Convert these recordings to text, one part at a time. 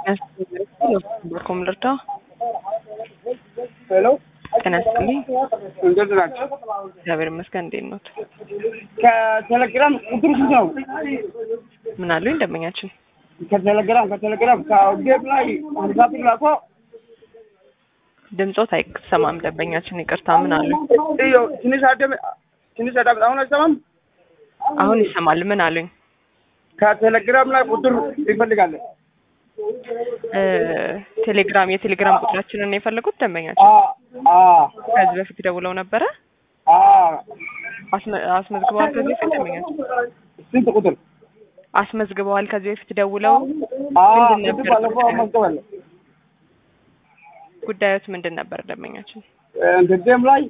በኮም ልርዳ ሄሎ ጤና ይስጥልኝ። እንዴት ናቸው? እግዚአብሔር ይመስገን። እንዴት ኖት? ከቴሌግራም ቁጥር ስንት ነው? ምን አሉኝ ደንበኛችን? ከቴሌግራም ከቴሌግራም ከጌም ላይ ሀምሳ ብር ላኮ ድምፆት አይሰማም ደንበኛችን፣ ይቅርታ። ምን አሉኝ? iyo ትንሽ አደም ትንሽ አዳም አሁን አይሰማም። አሁን ይሰማል። ምን አሉኝ? ከቴሌግራም ላይ ቁጥር ይፈልጋለን። እ ቴሌግራም የቴሌግራም ቁጥራችንን ነው የፈለጉት ደንበኛችን? አ አ ከዚህ በፊት ደውለው ነበረ አ አስመ- አስመዝግበዋል። ከዚህ በፊት ደንበኛችን ስንት ቁጥር? አስመዝግበዋል። ከዚህ በፊት ደውለው አ ምንድን ቁጥር ነበር ባለፈው ጉዳዩ? መዝገባለሁ። ጉዳዮት ምንድን ነበር ደንበኛችን? እንትን ጌም ላይ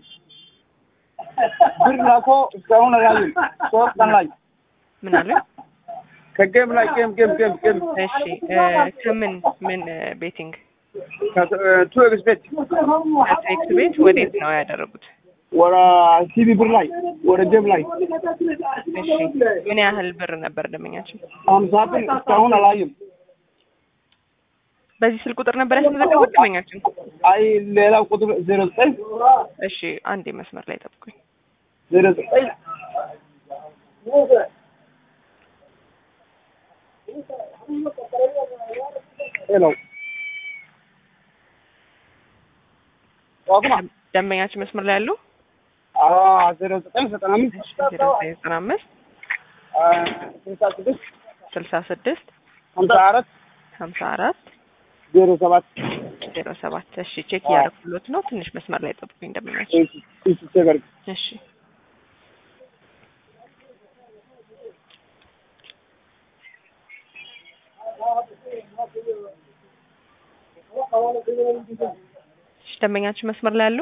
ብር ላኮ እስካሁን አላየም። ሶስት ቀን ላይ ምን አሉኝ? ከጌም ላይ ጌም ጌም ጌም ጌም እሺ እ ከምን ምን ቤቲንግ ቱ ኤክስፔክት ከቴክስ ቤት ወዴት ነው ያደረጉት? ወደ ሲቢ ብር ላይ ወደ ጌም ላይ እሺ ምን ያህል ብር ነበር ደንበኛችን? ሀምሳ ብር እስካሁን አላየም። በዚህ ስልክ ቁጥር ነበር ያስመዘገቡት ደንበኛችን? አይ ሌላው ቁጥር ዜሮ ዘጠኝ እሺ አንዴ መስመር ላይ ጠብቁኝ። ዜሮ ዘጠኝ ሄሎ ዋጉማ ደንበኛችን መስመር ላይ ያሉ ዜሮ ዘጠኝ ዘጠና አምስት ዜሮ ዘጠኝ ዘጠና አምስት ስልሳ ስድስት ስልሳ ስድስት ሀምሳ አራት ሀምሳ አራት ዜሮ ሰባት ዜሮ ሰባት እሺ ቼክ እያደረኩሎት ነው። ትንሽ መስመር ላይ ጠብቁኝ ደንበኛችን። ሴቨር እሺ እሺ ደንበኛችን መስመር ላይ ያሉ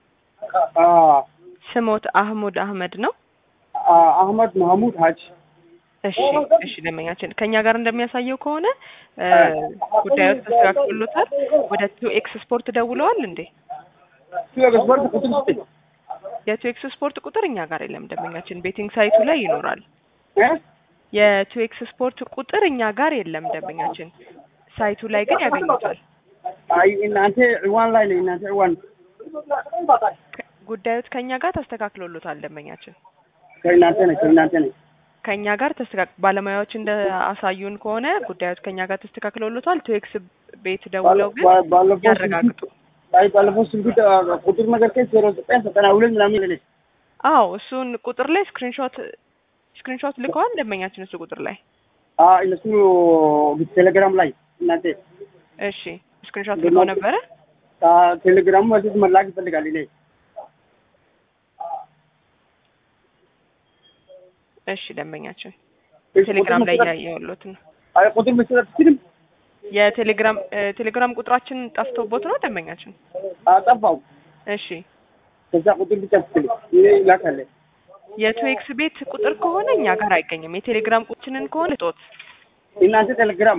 ስሞት አህሙድ አህመድ ነው። አህመድ መሐሙድ ሀጅ እሺ እሺ ደንበኛችን ከኛ ጋር እንደሚያሳየው ከሆነ እ ጉዳዮች ተስተካክሎታል። ወደ ቱ ኤክስ ስፖርት ደውለዋል እንዴ? ስፖርት ቁጥር ስጠኝ የቱ ኤክስ ስፖርት ቁጥር እኛ ጋር የለም ደንበኛችን፣ ቤቲንግ ሳይቱ ላይ ይኖራል። እ? የቱ ኤክስ ስፖርት ቁጥር እኛ ጋር የለም ደንበኛችን፣ ሳይቱ ላይ ግን ያገኙታል። አይ እናንተ ዕዋን ላይ ነው እናንተ ዕዋን ከ- ጉዳዮት ከኛ ጋር ተስተካክሎሎታል ደንበኛችን። ከእናንተ ነው ከእናንተ ነው ከኛ ጋር ተስተካክ ባለሙያዎች እንደ አሳዩን ከሆነ ጉዳዮት ከኛ ጋር ተስተካክሎሎታል። ቱ ኤክስ ቤት ደውለው ግን ባለ- ባለፈው ያረጋግጡ። ስልክ- አይ ባለፈው ስልክ ቁጥር ነገር ከ ዜሮ ዘጠኝ ዘጠና ሁለት ምናምን ይለኝ አዎ እሱን ቁጥር ላይ ስክሪንሾት ስክሪንሾት ልከዋል ደንበኛችን እሱ ቁጥር ላይ እነሱ ቴሌግራም ላይ እናንተ እሺ ስክሪንሾት ልከው ነበረ ቴሌግራሙ መልስ መላክ ይፈልጋል እኔ እሺ ደንበኛችን እሺ፣ ቴሌግራም ቁጥር ላይ መስጠት- እያየሁሎት ነው አይ ቁጥር መስጠት አትችልም የቴሌግራም እ ቴሌግራም ቁጥራችን ጠፍቶቦት ነው ደንበኛችን አጠፋው እሺ ከዛ ቁጥር ብቻ ትችል እኔ ይላካለ የቱ ኤክስ ቤት ቁጥር ከሆነ እኛ ጋር አይገኝም የቴሌግራም ቁጥራችንን ከሆነ ጦት እናንተ ቴሌግራም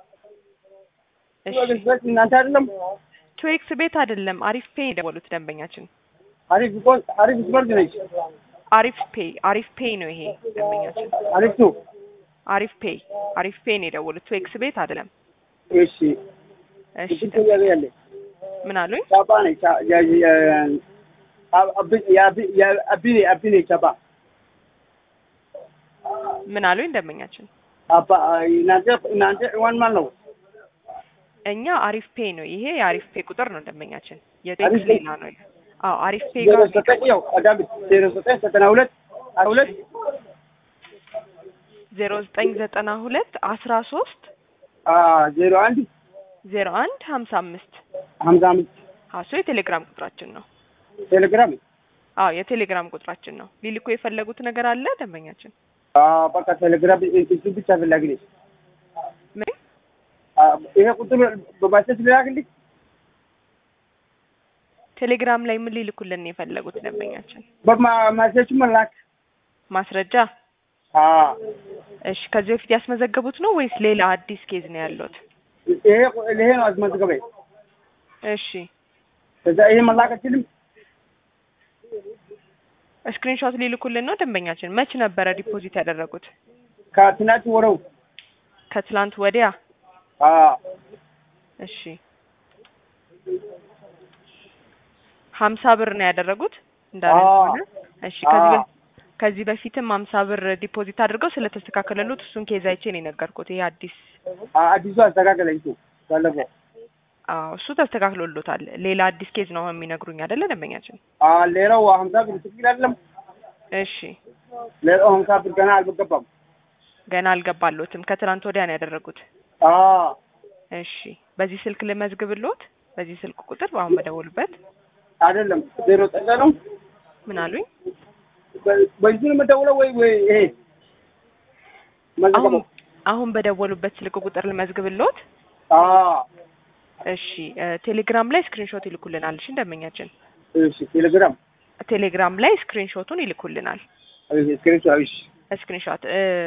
እሺ እናንተ አይደለም ቱ ኤክስ ቤት አይደለም አሪፍ ፔይ የደወሉት ደንበኛችን አሪፍ እኮ አሪፍ ስፖርት ነች አሪፍ ፔይ አሪፍ ፔይ ነው ይሄ ደንበኛችን አሪፍ ነው አሪፍ ፔይ አሪፍ ፔይ ነው የደወሉት ቱ ኤክስ ቤት አይደለም እሺ እሺ ቁጥር ያለ ያለ ምን አሉኝ ቻባ ነች ቻ- ያ- ያ- አብ- አብ- የአብ- የአቢኔ አቢኔ ቻባ ምን አሉኝ ደንበኛችን አባ እናንተ እናንተ ዋን ማን ነው እኛ አሪፍ ፔይ ነው ይሄ የአሪፍ ፔይ ቁጥር ነው ደንበኛችን አሪፍ የቴክስ ፔይ? ሌላ ነው አዎ አሪፍ ፔይ ዜሮ ጋር ዘጠኝ ያው ቀዳም ዜሮ ዘጠኝ ዘጠና ሁለት አስራ ሁለት ዜሮ ዘጠኝ ዘጠና ሁለት አስራ ሶስት ዜሮ አንድ ዜሮ አንድ ሀምሳ አምስት ሀምሳ አምስት ሀሱ የቴሌግራም ቁጥራችን ነው ቴሌግራም አዎ የቴሌግራም ቁጥራችን ነው ሊልኩ የፈለጉት ነገር አለ ደንበኛችን አዎ፣ በቃ ቴሌግራም እሱ ብቻ ፈላጊ ነች። ምን ይሄ ቁጥር በማሰት ሊላክልኝ ቴሌግራም ላይ ምን ሊልኩልን ነው የፈለጉት ደንበኛችን በማሰቹ መላክ ማስረጃ አዎ፣ እሺ ከዚህ በፊት ያስመዘገቡት ነው ወይስ ሌላ አዲስ ኬዝ ነው ያሉት ይሄ ይሄ ነው አስመዝገበኝ። እሺ ከዛ ይሄ መላክ አችልም ስክሪንሾት ሊልኩልን ነው ደንበኛችን መች ነበረ ዲፖዚት ያደረጉት ከትናንት ወረው ከትላንት ወዲያ አዎ እሺ ሀምሳ ብር ነው ያደረጉት እንዳለ አዎ። ከሆነ እሺ ከዚህ አዎ። በ- ከዚህ በፊትም ሀምሳ ብር ዲፖዚት አድርገው ስለተስተካከለሉት እሱን ኬዝ አይቼ ነው የነገርኩት። ይሄ አዲስ አ- አዲሱ አስተካከለኝ እሱ ባለፈው አዎ እሱ ተስተካክሎሎታል። ሌላ አዲስ ኬዝ ነው አሁን የሚነግሩኝ አይደለ ደንበኛችን? አ ሌላው ሀምሳ ብር ትክክል አይደለም። እሺ ሌላው ሀምሳ ብር ገና አልገባም። ገና አልገባሎትም። ከትናንት ወዲያ ነው ያደረጉት። አ እሺ በዚህ ስልክ ልመዝግብሎት፣ በዚህ ስልክ ቁጥር አሁን በደወሉበት። አይደለም ዜሮ ጠቀ ነው ምን አሉኝ? በ- በዚህ ነው የምደውለው ወይ ወይ ይሄ አሁን መዘገበው አሁን በደወሉበት ስልክ ቁጥር ልመዝግብሎት። አ እሺ እ ቴሌግራም ላይ ስክሪንሾት ይልኩልናል። እሺ ደንበኛችን እሺ ቴሌግራም ቴሌግራም ላይ ስክሪንሾቱን ይልኩልናል። እሺ ስክሪንሾት እሺ ስክሪንሾት እ